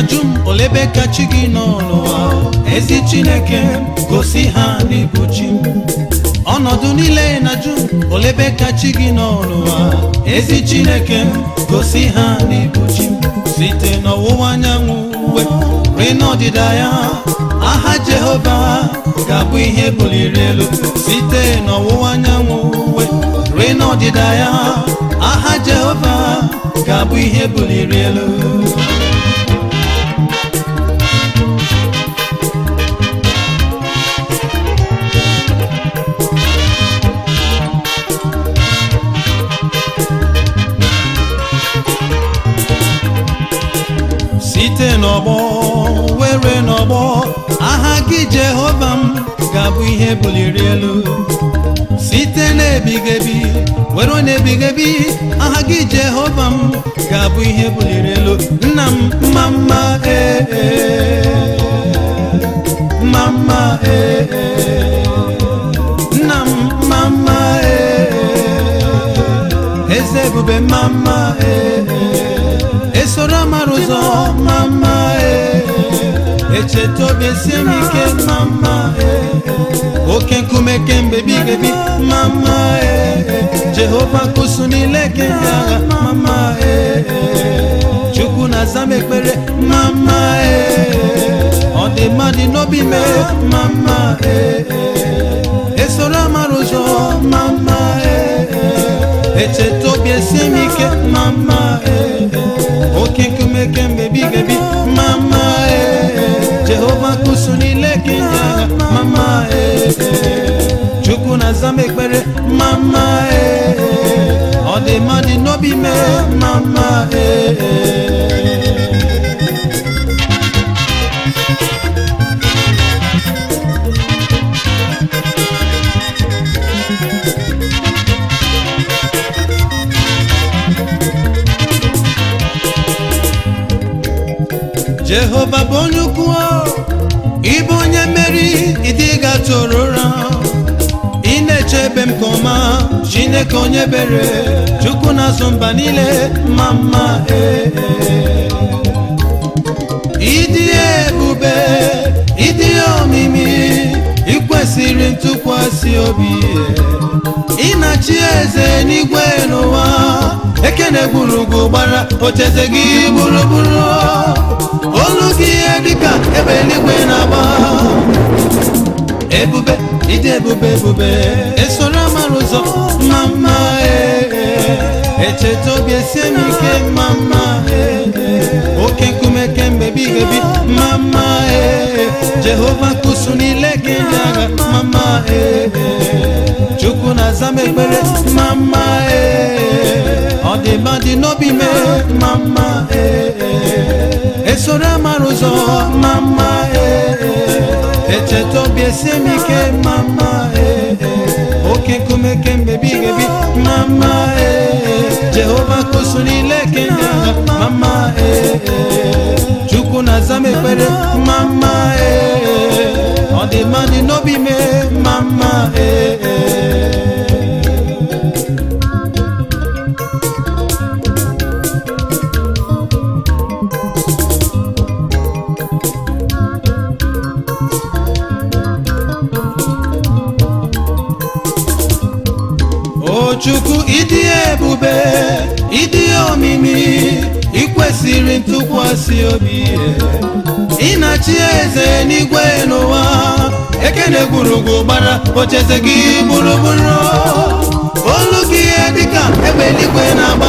na-ajụ m olebe ka chi gị nọ n'ụwa ezi chineke gosi ha n'ịbụ chi m ọnọdụ niile na-ajụ m olebe ka chi gị nọ n'ụwa ezi chineke gosi ha n'ịbụ chi m site n'ọwụwa anyanwụ uwe rue n'ọdịda ya aha jehova ga-abụ ihe buliri elu site n'ọwụwa anyanwụ uwe rue n'ọdịda ya aha jehova ga-abụ ihe buliri elu site n'ọgbọ were n'ọgbọ aha gị jehova m ga-abụ ihe buliri elu site n'ebighị ebi were n'ebighị ebi aha gị jehova m ga-abụ ihe buliri elu nna m mma mma ee ee, mma mma ee ee, nna m mma mma ee ee, eze ebube mma mma ee ee, esoro amara ụzọ mma mma ee ee, echeta obi esie m ike mma mma ee ee, oke nkume kemgbe bighị ebi mma mma ee ee, jehova kụsụ niile kemgbe agha mma mma ee ee, chukwu na-aza m ekpere mma mma ee ee, ọ dị mmadụ n'obi mee mma mma ee ee, esoro amara ụzọ mma mma ee ee, echeta obi esie m ike mma mma ee ee, oke nkume kemgbe bighị ebi mma mma ee ee, jehova kụsụ niile kemgbe agha mma mma ee ee, chukwu na-aza m ekpere mma mma ee ee, ọ dị mmadụ n'obi mee mma mma ee ee. jehova bụ onye ukwu ịbụ onye mmeri ịdị gatụrụ ụra ị na-echebe m ka ọma chineke onye bere chukwu na-azụ mba niile mma mma ee ee. ịdị ebube ịdị omimi ikwesịrị ntụkwasị obi ị na-achị eze n'igwe n'ụwa ekene gburugburu gbara ocheze gị gburugburu olu gị ihe dịka ebe eluigwe na-agba ebube ịdị ebube ebube esoro amara ụzọ mma mma ee ee. echeta obi esie m ike mma mma ee ee. oke nkume kemgbe bighị ebi mma mma ee ee. jehova kụsụ niile gị ndị agha mma mma ee ee. chukwu na-aza m ekpere mma mma ee ee. ọ dị mma dị n'obi mee mma mma ee ee. esoro amara ụzọ mma mma ee ee. echeta obi esie m ike mma mma ee ee. oke nkume kemgbe bighị ebi mma mma ee ee. jehova kụsụ niile kemgbe agha mma mma ee ee. chukwu na-aza m ekpere mma mma ee ee. ọ dị mma dị n'obi mee mma mma ee ee. o chukwu ịdị ebube ịdị omimi ikwesịrị ntụkwasị obi ị na-achị eze n'igwe n'ụwa ekene gburugburu gbara ocheze gị gburugburu olu gị ihe dịka ebe eluigwe na-agba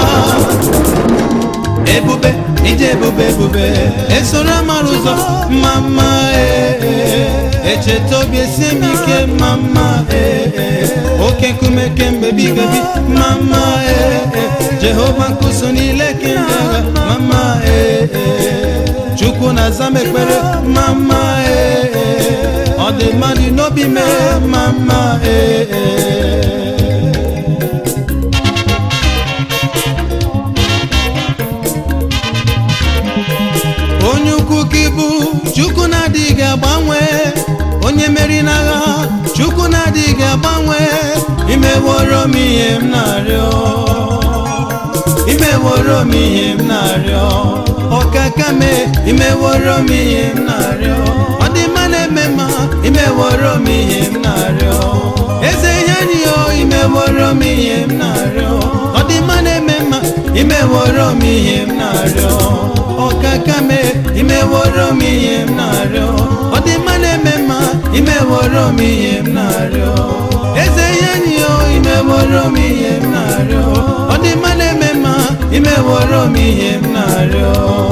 ebube ije ebube ebube esoro amara ụzọ mma mma ee ee. echeta obi esie m ike mma mma ee ee. oke nkume kemgbe bighị ebi mma mma ee ee. jehova nkụso niile kemgbe agha mma mma ee ee. chukwu na-aza m ekpere mma mma ee ee. ọ dị mmadụ n'obi mee mma mma ee ee. onye ukwu ka ịbụ chukwu na-adịghị agbanwe onye meri n'agha chukwu na-adịghị agbanwe imeworo m ihe m na-arịọ imewo imeworo m ihe m na-arịọ ọkaka me imeworo m ihe m na-arịọ ọdịmma na-eme mma imeworo m ihe m na-arịọ eze ihe anyị o imeworo m ihe m na-arịọ ọdịmma na-eme mma imeworo m ihe m na-arịọ ọkaka me imeworo m ihe m na-arịọ ọdịmma na-eme mma imeworo m ihe m na-arịọ eze ihe anyị o imeworo m ihe m na-arịọ ọdịmma na-eme mma imeworo m ihe m na-arịọ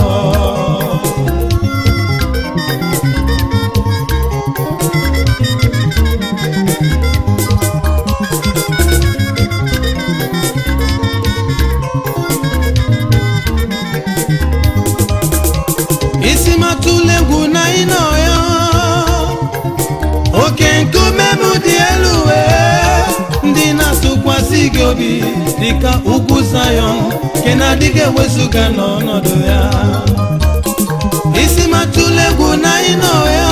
isi matụla egwu na ịnọ ya oke nkume m dị elu wee ndị na-atụkwasị gị obi dịka ugwu Zayọn nke na-adịghị ewezụga n'ọnọdụ ya isi matụla egwu na ịnọ ya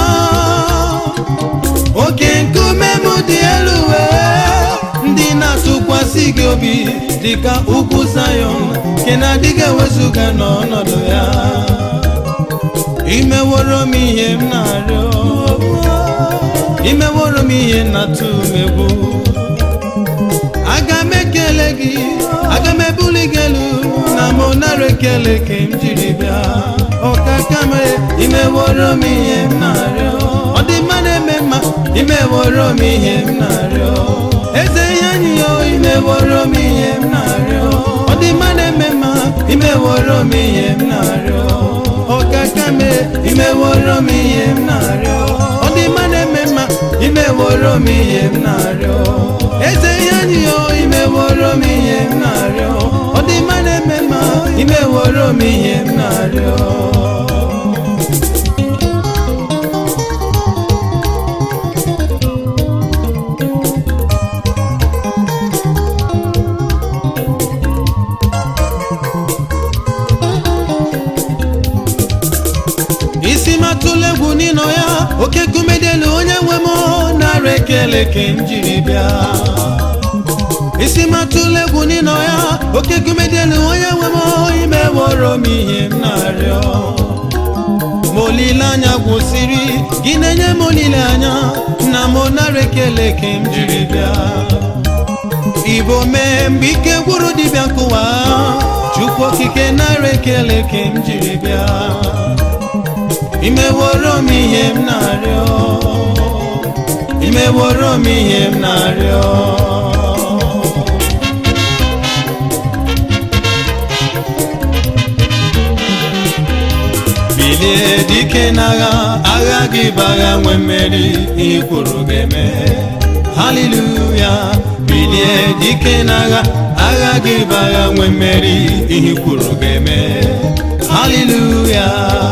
oke nkume m dị elu wee ndị na-atụkwasị gị obi dịka ugwu Zayọn nke na-adịghị ewezụga n'ọnọdụ ya imeworo m ihe m na-arịọ imeworo m ihe na-atụ m egwu aga m ekele gị aga m ebuli gị elu na m nara ekele ka m jiri bịa ọkaka m imeworo m ihe m na-arịọ ọ dị mma na-eme mma imeworo m ihe m na-arịọ eze ihe anyị yo imeworo m ihe m na-arịọ ọ dị mma na-eme mma imeworo m ihe m na-arịọ ọkaka me imeworo m ihe m na-arịọ ọ dị mma na-eme mma imeworo m ihe m na-arịọ eze ihe anyị yo imeworo m ihe m na-arịọ ọ dị mma na-eme mma imeworo m ihe m na-arịọ isi matụla egwu n'ịnọ ya oke kumedelu onye nwe m nara ekele ka m jiri bịa isi matụla egwu n'ịnọ ya oke kumedelu onye nwe m imeworo m ihe m na-arịọ ma olileanya gwụsịrị gị na-enye m olileanya na m nara ekele ka m jiri bịa igbo mee mgbe ike gwụrụ dibịa nkụwa chukwu okike nara ekele ka m jiri bịa imeworo m ihe m na-arịọ imeworo m ihe m na-arịọ bilie dike n'agha agha gị bụ agha nwe mmeri ihe kwuru ga-eme haleluya bilie dike n'agha agha gị bụ agha nwe mmeri ihe kwuru ga-eme haleluya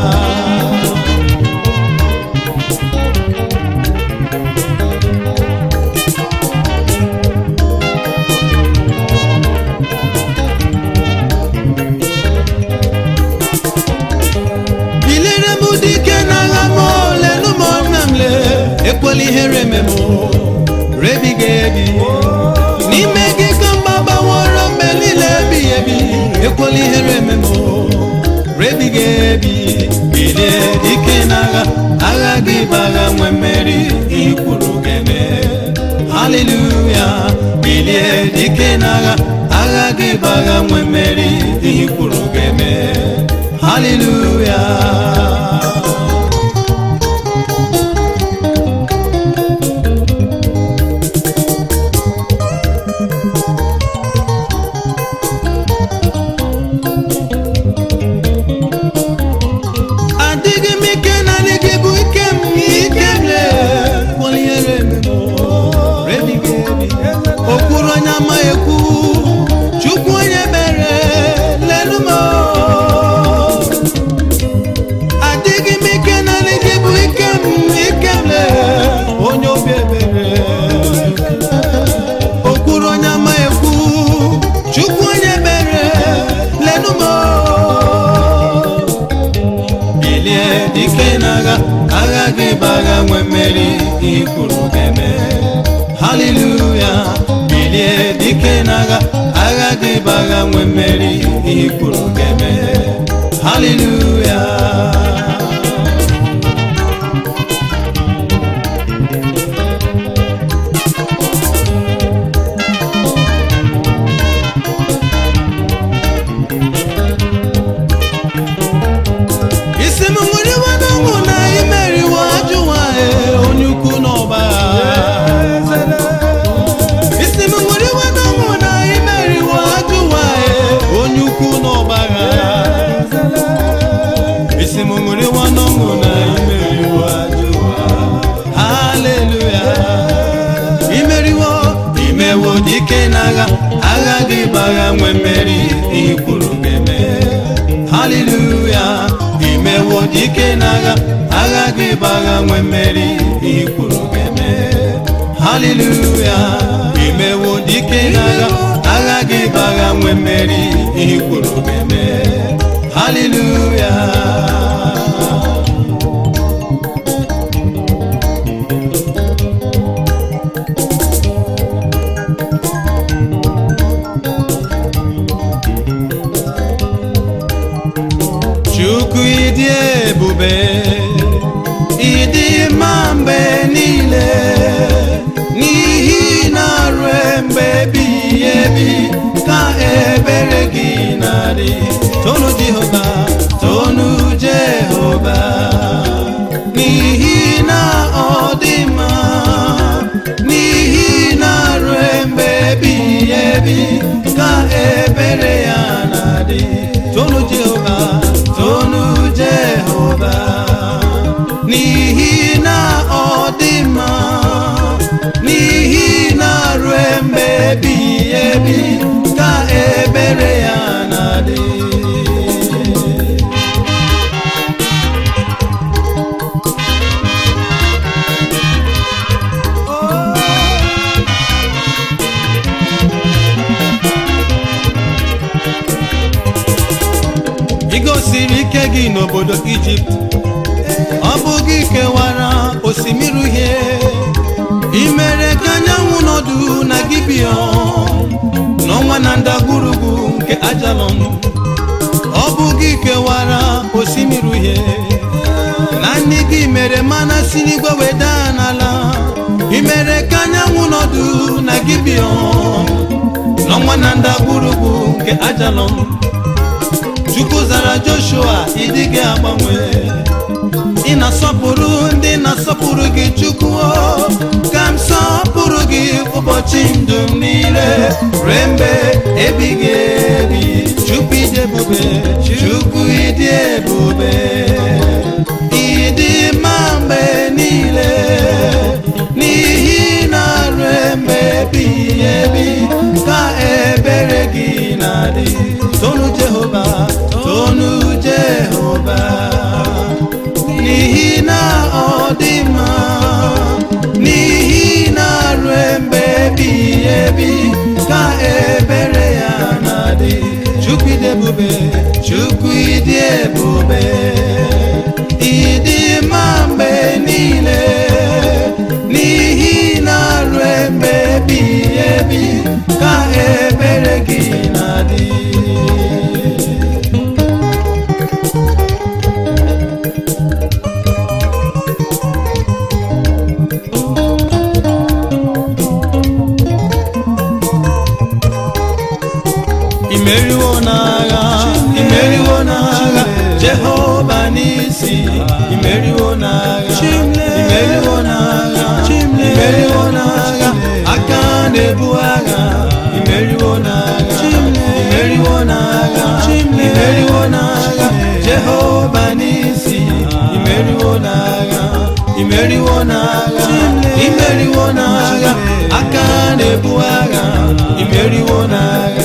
bilere m dike n'agha m lenu m ọna m le ekwela ihere me m rebiga ebi n'ime gị ka mgba gbaworo mgbe niile ebighị ebi ekwela ihere me m rebiga ebi bilie dike n'agha agha gị bụ agha nwe mmeri ihe kwuru ga-eme haleluya bilie dike n'agha agha gị bụ agha nwe mmeri ihe kwuru ga-eme haleluya adịghị m ike na gị bụ ike m ike m lee kwaliere m rebiga ebi okwuru onye ama ekwu chukwu onye mere lelu m adịghị m ike na gị bụ ike m ike m lee onye obi ebere okwuru onye ama ekwu chukwu onye mere lelu m bilie dike n'agha agha gị bụ agha nwe mmeri ihe kwuru ga-eme haleluya bilie dike n'agha agha gị bụ agha nwe mmeri ihe kwuru ga-eme haleluya isi m nwere iwe n'ọṅụ na imeriwo ajụwa onye ukwu n'ọba isi m nwere iwe n'ọṅụ na imeriwo ajụwa onye ukwu n'ọba isi m nwere iwe n'ọṅụ na imeriwo ajụwa haleluya imeriwo imewo dike n'agha agha gị bụ agha nwe mmeri ihe kwuru ga-eme haleluya imewo dike n'agha agha gị bụ agha nwe mmeri ihe kwuru ga-eme haleluya imewo dike n'agha agha gị bụ agha nwe mmeri ihe kwuru ga-eme haleluya Chukwu ịdị ebube ịdị mma mgbe niile n'ihi na ruo mgbe ebighị ebi ka ebere gị na-adị tonu Jehova tonu Jehova n'ihi na ọ dị mma n'ihi na ruo mgbe ebighị ebi ka ebere ya na-adị tonu Jehova tonu Jehova n'ihi na ọ dị mma n'ihi na ruo mgbe ebighị ebi ka ebere ya na-adị ị gosiri ike gị n'obodo ijipt ọ bụ gị kewara osimiri uhie ị mere ka anyanwụ nọdụ na gibion n'ọnwa na ndagwurugwu nke ajalon ọ bụ gị kewara osimiri uhie na nne gị mere mana si n'igwe weda n'ala ị mere ka anyanwụ nọdụ na gibion n'ọnwa na ndagwurugwu nke ajalon chukwu zara joshua ịdịghị agbanwe ị na-asọpụrụ ndị na-asọpụrụ gị chukwu o, ka m sọpụrụ gị ụbọchị ndụ m niile ruo mgbe ebighị ebi chukwu ịdị ebube chukwu ịdị ebube ịdị mma mgbe niile n'ihi na ruo mgbe ebighị ebi ka ebere gị na-adị tonu jehova tonu jehova n'ihi na ọ dị mma n'ihi na ruo mgbe ebighị ebi ka ebere ya na-adị chukwu ịdị ebube chukwu ịdị ebube ịdị mma mgbe niile n'ihi na ruo mgbe ebighị ebi ka ebere gị na-adị imeriwo n'agha imeriwo n'agha jehova n'isi imeriwo n'agha imeriwo n'agha imeriwo n'agha aka na-ebu agha imeriwo n'agha imeriwo n'agha imeriwo n'agha jehova n'isi imeriwo n'agha imeriwo n'agha imeriwo n'agha aka na-ebu agha imeriwo n'agha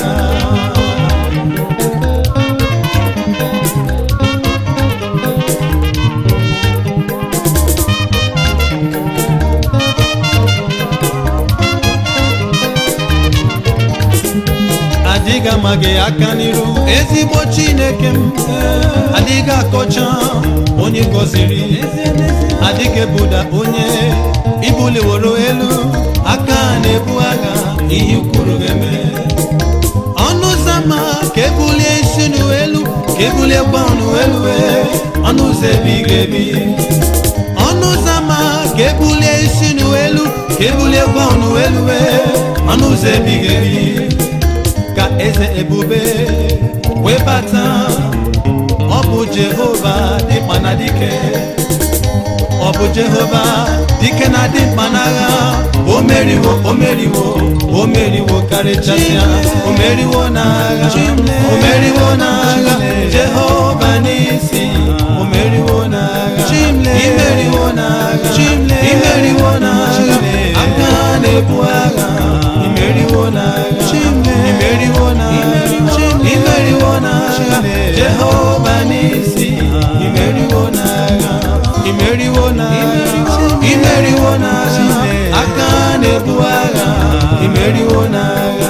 adịghị ama gị aka n'iru ezigbo chineke m adịghị akọcha onye gọziri adịghị ebuda onye ibuliworo elu aka na-ebu agha ihe kwuru ga-eme ọnụ ama ka ebulie isi n'elu ka ebulie gba n'elu ọnụ ụzọ ebighị ebi ọnụ ụzọ ama ka ebulie isi n'elu ka ebulie gba n'elu ọnụ ụzọ ebighị ebi ka eze ebube wee bata ọ bụ jehova dịkpa na dike ọ bụ jehova dike na dị mkpa n'agha o meriwo o meriwo o meriwo karịchasịa o meriwo n'agha o meriwo n'agha jehova n'isi o meriwo n'agha imeriwo n'agha imeriwo n'agha aka na-ebu agha imeriwo n'agha imeriwo n'agha imeriwo n'agha jehova n'isi imeriwo n'agha imeriwo n'agha imeriwo n'agha aka na-ebu agha imeriwo n'agha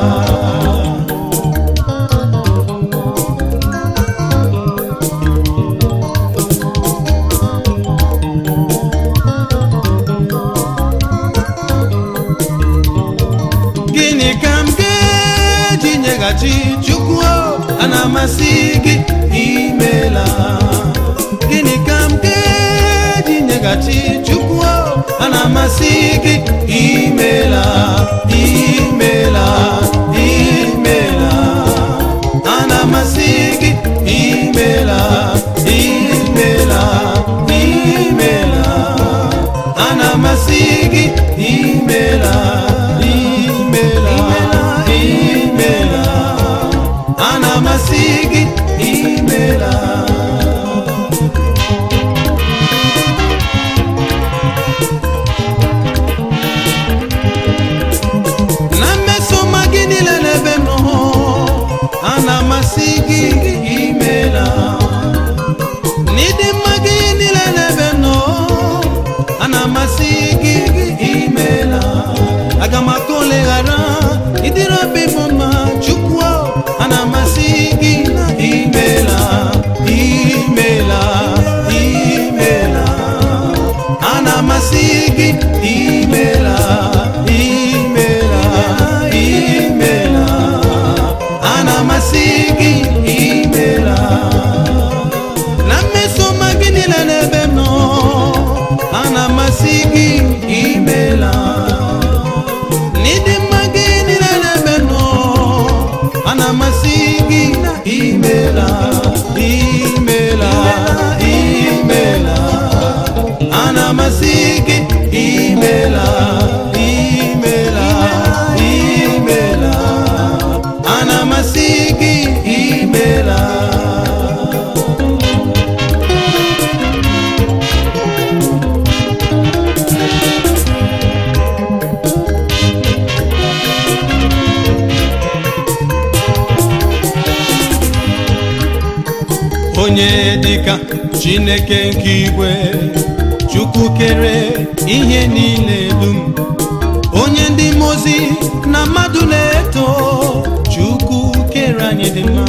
gịnị ka m ga-eji nyeghachi chukwu a na-amasị gị imela gịnị ka m ga-eji nyeghachi chukwu a na-amasị gị imela imela imela a na-amasị gị imela imela imela a na-amasị gị imela imela imela a na-amasị gị imela na mmesoma gị niile n'ebe m nọ a na-amasị gị imela n'ịdị mma gị niile n'ebe m nọ a na-amasị gị imela aga m aka oleghara ịdịrị obi m mma chukwu a na-amasị gị imela imela imela a na-amasị gị imela imela imela a na-amasị gị imela na mmesoma gị niile n'ebe m nọ a na-amasị gị imela n'ịdị mma gị niile n'ebe m nọ a na-amasị gị imela imela imela a na-amasị gị imela imela imela a na-amasị gị imela onye dịka chineke nke igwe chukwu kere ihe niile dum onye ndị mozi na mmadụ na-eto chukwu kere anyị dị mma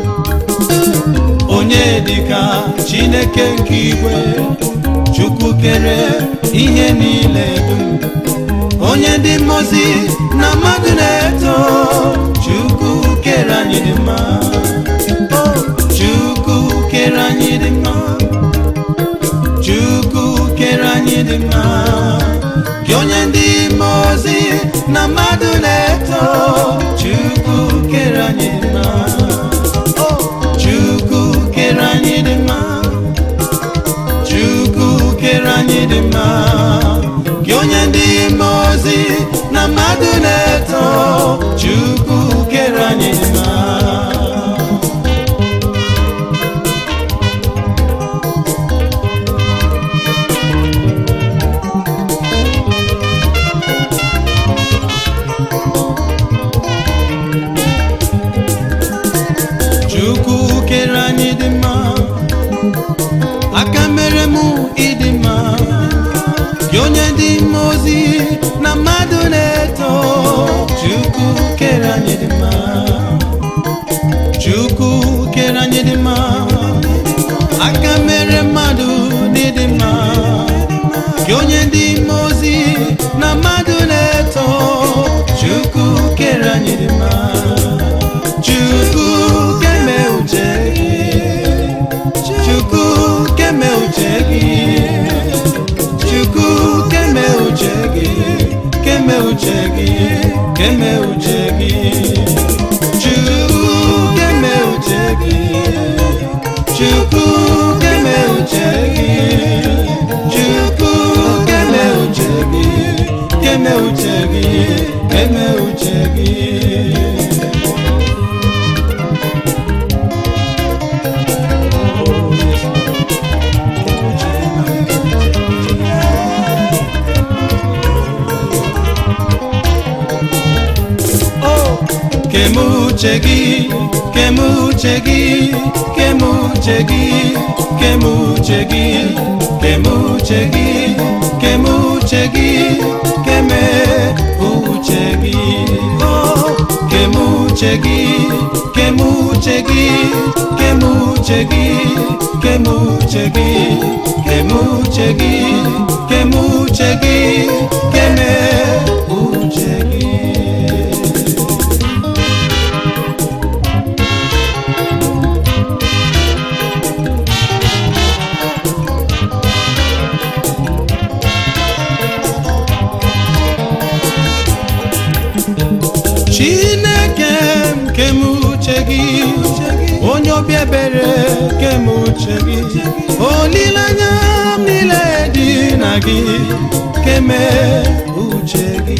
onye dịka chineke nke igwe chukwu kere ihe niile dum onye ndị mozi na mmadụ na-eto chukwu kere anyị dị mma Oh, chukwu kere anyị dị mma chukwu kere anyị dị mma gị onye ndị mmụọ ozi na mmadụ na-eto chukwu kere anyị dị mma Oh, chukwu kere anyị dị mma chukwu kere anyị dị mma gị onye ndị mmụọ ozi na mmadụ na-eto chukwu kere anyị dị mma chukwu kere anyị dị mma aka mere mụ ịdị mma gị onye dị mma ozi na mmadụ na-eto chukwu kere anyị dị mma chukwu kere anyị dị mma aka mere mmadụ n'ịdị mma gị onye dị mma ozi na mmadụ na-eto chukwu kere anyị dị mma chukwu kemuche gị kemuche gị kemuche gị kemuche gị kemuche gị kemuche gị keme uche gị Oh, kemuche gị kemuche gị kemuche gị kemuche gị kemuche gị kemuche gị keme uche gị chineke m kemuche gị onye obi ebere kemuche gị olileanya m niile dị na gị keme uche gị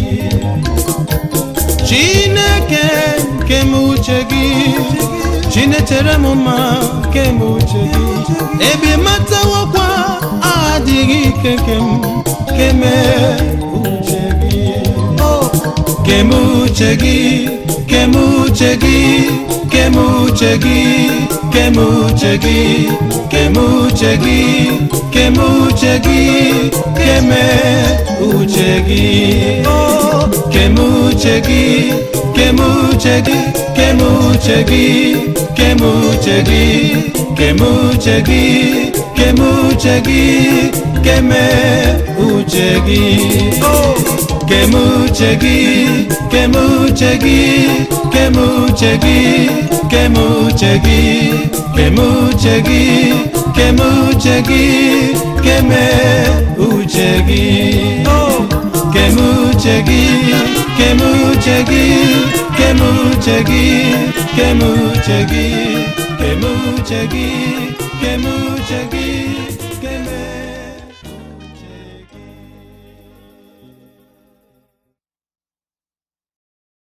chineke kemuche gị chinetere m mma kemuche gị ebe matawokwa adịghị ike nke m keme uche gị Oh, kemuche gị kemuche gị kemuche gị kemuche gị kemuche gị kemuche gị keme uche gị Oh, kemuche gị kemuche gị kemuche gị kemuche gị kemuche gị kemuche gị keme uche gị Oh, kemuche gị kemuche gị kemuche gị kemuche gị kemuche gị kemuche gị keme uche gị Oh, kemuche gị kemuche gị kemuche gị kemuche gị kemuche gị kemuche gị